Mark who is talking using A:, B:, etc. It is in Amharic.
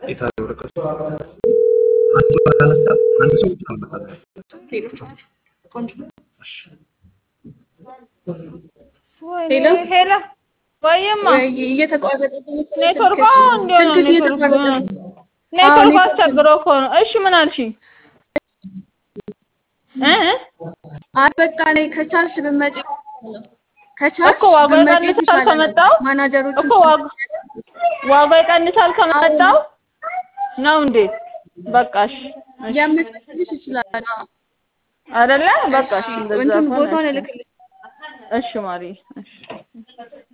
A: የታለ ወረቀቱ? አንድ ሰው አላነሳ አንድ ሰው ብቻ አልመጣም።
B: ሌሎቹ ቆንጆ
A: እሺ
B: ሄሎ
C: ሄሎ ወይማ
B: ወይ እየተቋረጠ
C: ኔትወርክ እንዲሆነ
B: ስልክሽ እየተቋረጠ ነው።
C: ኔትወርክ አስቸግሮ እኮ ነው። እሺ ምን አልሽ? እ
B: አይ በቃ ነይ ከቻልሽ ብትመጪ ከቻልሽ
C: እኮ ዋጋው
B: ብትመጪ
C: ይቀንሳል
B: የተሻለ ነው።
C: ከመጣው
B: ማናጀሮቹ
C: እኮ ዋጋ ዋጋው ይቀንሳል ከመጣው ነው እንዴ? በቃሽ እሺ
B: የምትልሽ ይችላል። አዎ።
C: አይደለ? በቃ እሺ እንደዛ
B: እንትን
C: ከሆነ
B: ቦታውን
C: እሺ።
B: እልክልሽ
C: እሺ ማሪ እሺ